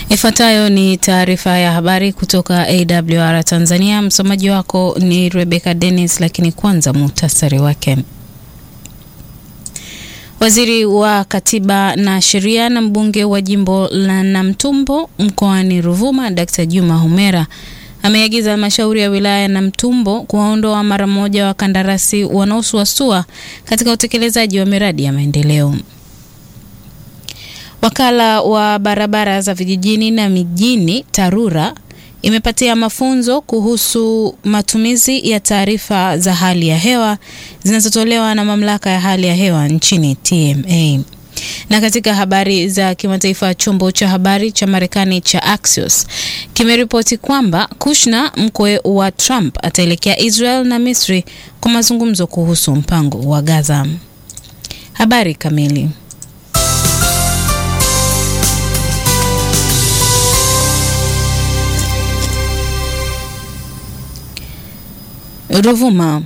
Ifuatayo ni taarifa ya habari kutoka AWR Tanzania. Msomaji wako ni Rebecca Dennis, lakini kwanza muhtasari wake. Waziri wa Katiba na Sheria na mbunge wa jimbo la Namtumbo mkoani Ruvuma, Dr. Juma Homera ameagiza halmashauri ya wilaya ya Namtumbo kuwaondoa mara moja wakandarasi wanaosuasua katika utekelezaji wa miradi ya maendeleo. Wakala wa barabara za vijijini na mijini TARURA imepatia mafunzo kuhusu matumizi ya taarifa za hali ya hewa zinazotolewa na mamlaka ya hali ya hewa nchini TMA. Na katika habari za kimataifa, chombo cha habari cha Marekani cha Axios kimeripoti kwamba Kushner, mkwe wa Trump, ataelekea Israel na Misri kwa mazungumzo kuhusu mpango wa Gaza. Habari kamili Ruvuma.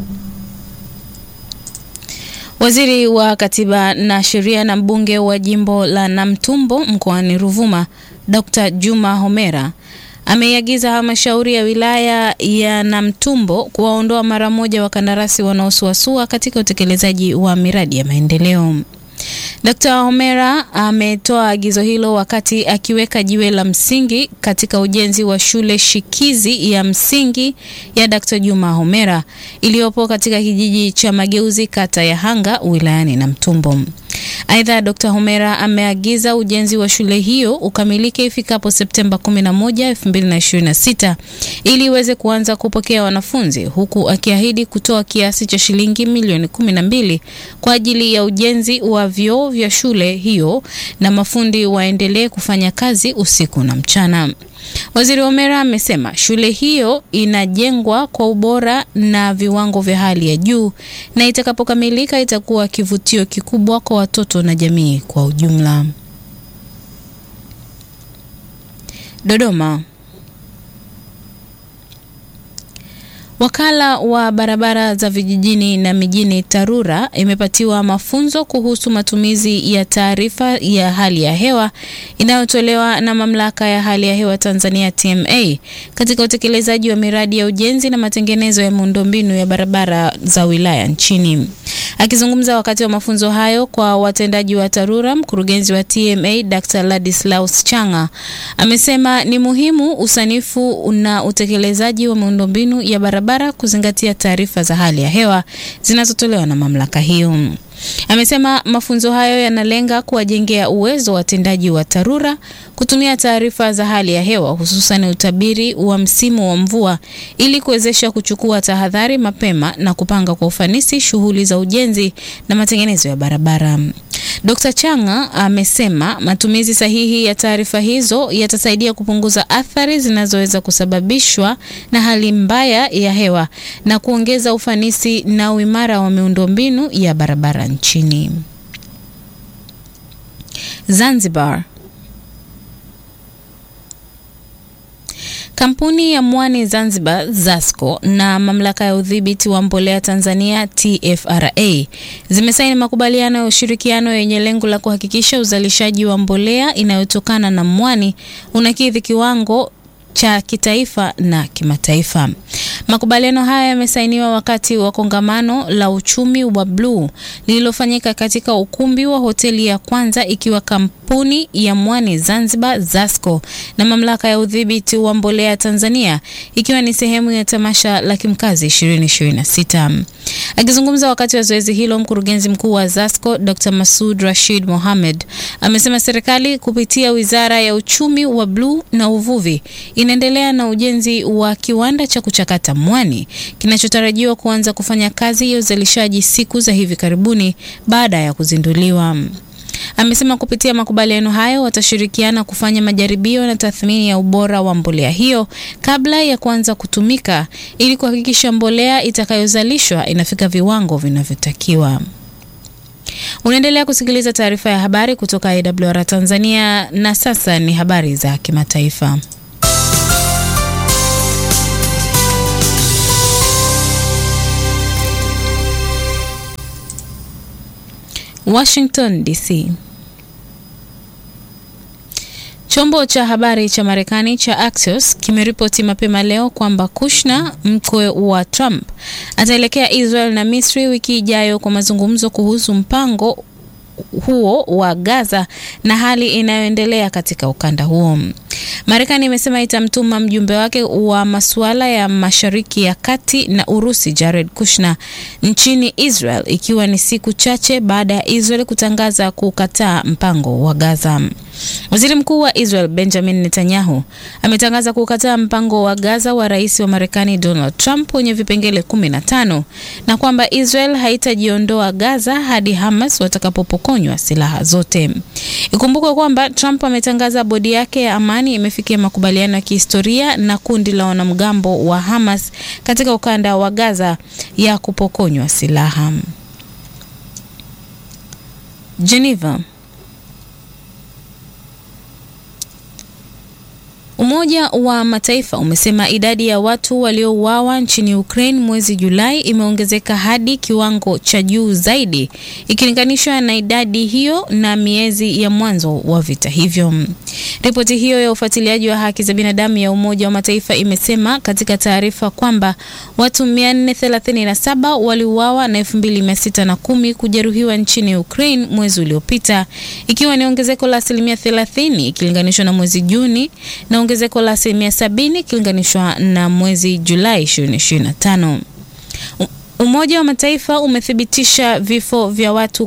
Waziri wa Katiba na Sheria na mbunge wa jimbo la Namtumbo mkoani Ruvuma, Dr. Juma Homera ameiagiza halmashauri ya wilaya ya Namtumbo kuwaondoa mara moja wakandarasi wanaosuasua katika utekelezaji wa miradi ya maendeleo. Dkt. Homera ametoa agizo hilo wakati akiweka jiwe la msingi katika ujenzi wa shule shikizi ya msingi ya Dkt. Juma Homera iliyopo katika kijiji cha Mageuzi kata ya Hanga wilayani Namtumbo. Aidha, Dkt. Homera ameagiza ujenzi wa shule hiyo ukamilike ifikapo Septemba 11, 2026 ili iweze kuanza kupokea wanafunzi huku akiahidi kutoa kiasi cha shilingi milioni 12 kwa ajili ya ujenzi wa vyoo vya shule hiyo na mafundi waendelee kufanya kazi usiku na mchana. Waziri Homera amesema shule hiyo inajengwa kwa ubora na viwango vya hali ya juu na itakapokamilika itakuwa kivutio kikubwa kwa watoto na jamii kwa ujumla. Dodoma. Wakala wa barabara za vijijini na mijini TARURA imepatiwa mafunzo kuhusu matumizi ya taarifa ya hali ya hewa inayotolewa na mamlaka ya hali ya hewa Tanzania TMA katika utekelezaji wa miradi ya ujenzi na matengenezo ya miundombinu ya barabara za wilaya nchini. Akizungumza wakati wa mafunzo hayo kwa watendaji wa TARURA, mkurugenzi wa TMA Dr. Ladislaus Changa amesema ni muhimu usanifu na utekelezaji wa miundombinu ya barabara kuzingatia taarifa za hali ya hewa zinazotolewa na mamlaka hiyo. Amesema mafunzo hayo yanalenga kuwajengea uwezo watendaji wa TARURA kutumia taarifa za hali ya hewa hususan utabiri wa msimu wa mvua ili kuwezesha kuchukua tahadhari mapema na kupanga kwa ufanisi shughuli za ujenzi na matengenezo ya barabara. Dr. Changa amesema matumizi sahihi ya taarifa hizo yatasaidia kupunguza athari zinazoweza kusababishwa na hali mbaya ya hewa na kuongeza ufanisi na uimara wa miundombinu ya barabara nchini. Zanzibar. Kampuni ya mwani Zanzibar ZASCO na mamlaka ya udhibiti wa mbolea Tanzania TFRA zimesaini makubaliano ya ushirikiano yenye lengo la kuhakikisha uzalishaji wa mbolea inayotokana na mwani unakidhi kiwango cha kitaifa na kimataifa. Makubaliano haya yamesainiwa wakati wa kongamano la uchumi wa bluu lililofanyika katika ukumbi wa hoteli ya Kwanza, ikiwa kampuni ya mwani Zanzibar ZASCO na mamlaka ya udhibiti wa mbolea Tanzania, ikiwa ni sehemu ya tamasha la Kimkazi 2026. Akizungumza wakati wa zoezi hilo, mkurugenzi mkuu wa ZASCO Dr. Masud Rashid Mohamed amesema serikali kupitia Wizara ya Uchumi wa Bluu na Uvuvi inaendelea na ujenzi wa kiwanda cha kuchakata mwani kinachotarajiwa kuanza kufanya kazi ya uzalishaji siku za hivi karibuni baada ya kuzinduliwa. Amesema kupitia makubaliano hayo watashirikiana kufanya majaribio na tathmini ya ubora wa mbolea hiyo kabla ya kuanza kutumika ili kuhakikisha mbolea itakayozalishwa inafika viwango vinavyotakiwa. Unaendelea kusikiliza taarifa ya habari kutoka AWR Tanzania na sasa ni habari za kimataifa. Washington DC. Chombo cha habari cha Marekani cha Axios kimeripoti mapema leo kwamba Kushner, mkwe wa Trump, ataelekea Israel na Misri wiki ijayo kwa mazungumzo kuhusu mpango huo wa Gaza na hali inayoendelea katika ukanda huo. Marekani imesema itamtuma mjumbe wake wa masuala ya Mashariki ya Kati na Urusi Jared Kushner nchini Israel ikiwa ni siku chache baada ya Israel kutangaza kukataa mpango wa Gaza. Waziri Mkuu wa Israel Benjamin Netanyahu ametangaza kukataa mpango wa Gaza wa rais wa Marekani Donald Trump wenye vipengele 15 na kwamba Israel haitajiondoa Gaza hadi Hamas watakapopokonywa silaha zote. Ikumbukwe kwamba Trump ametangaza bodi yake ya amani imefikia makubaliano ya kihistoria na kundi la wanamgambo wa Hamas katika ukanda wa Gaza ya kupokonywa silaha. Geneva. Umoja wa Mataifa umesema idadi ya watu waliouawa nchini Ukraine mwezi Julai imeongezeka hadi kiwango cha juu zaidi ikilinganishwa na idadi hiyo na miezi ya mwanzo wa vita hivyo. Ripoti hiyo ya ufuatiliaji wa haki za binadamu ya Umoja wa Mataifa imesema katika taarifa kwamba watu 437 waliuawa na 2610 kujeruhiwa nchini Ukraine mwezi uliopita, ikiwa ni ongezeko la asilimia 30 ikilinganishwa na mwezi Juni na ongezeko la asilimia sabini ikilinganishwa na mwezi Julai 2025. Umoja wa Mataifa umethibitisha vifo vya watu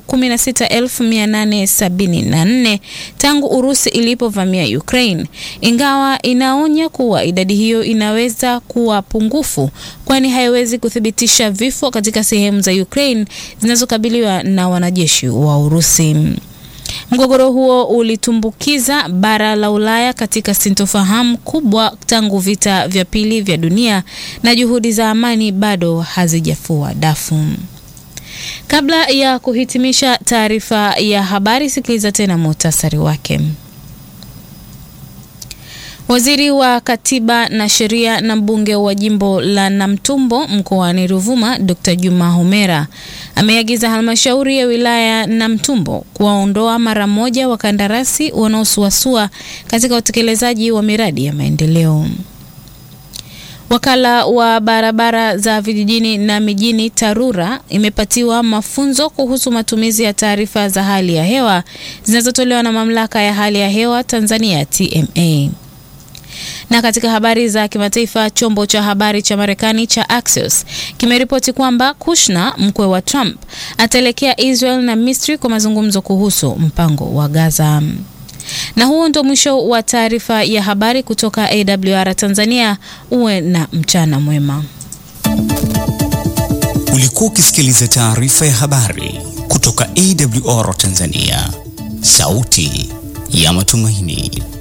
16874 tangu Urusi ilipovamia Ukraine, ingawa inaonya kuwa idadi hiyo inaweza kuwa pungufu, kwani haiwezi kuthibitisha vifo katika sehemu za Ukraine zinazokabiliwa na wanajeshi wa Urusi. Mgogoro huo ulitumbukiza bara la Ulaya katika sintofahamu kubwa tangu vita vya pili vya dunia na juhudi za amani bado hazijafua dafu. Kabla ya kuhitimisha taarifa ya habari, sikiliza tena muhtasari wake. Waziri wa Katiba na Sheria na mbunge wa jimbo la Namtumbo mkoani Ruvuma, Dr. Juma Homera ameagiza halmashauri ya wilaya Namtumbo kuwaondoa mara moja wakandarasi wanaosuasua katika utekelezaji wa miradi ya maendeleo. Wakala wa barabara za vijijini na mijini TARURA imepatiwa mafunzo kuhusu matumizi ya taarifa za hali ya hewa zinazotolewa na mamlaka ya hali ya hewa Tanzania TMA. Na katika habari za kimataifa, chombo cha habari cha Marekani cha Axios kimeripoti kwamba Kushner, mkwe wa Trump, ataelekea Israel na Misri kwa mazungumzo kuhusu mpango wa Gaza. Na huo ndio mwisho wa taarifa ya habari kutoka AWR Tanzania. Uwe na mchana mwema. Ulikuwa ukisikiliza taarifa ya habari kutoka AWR Tanzania, sauti ya matumaini.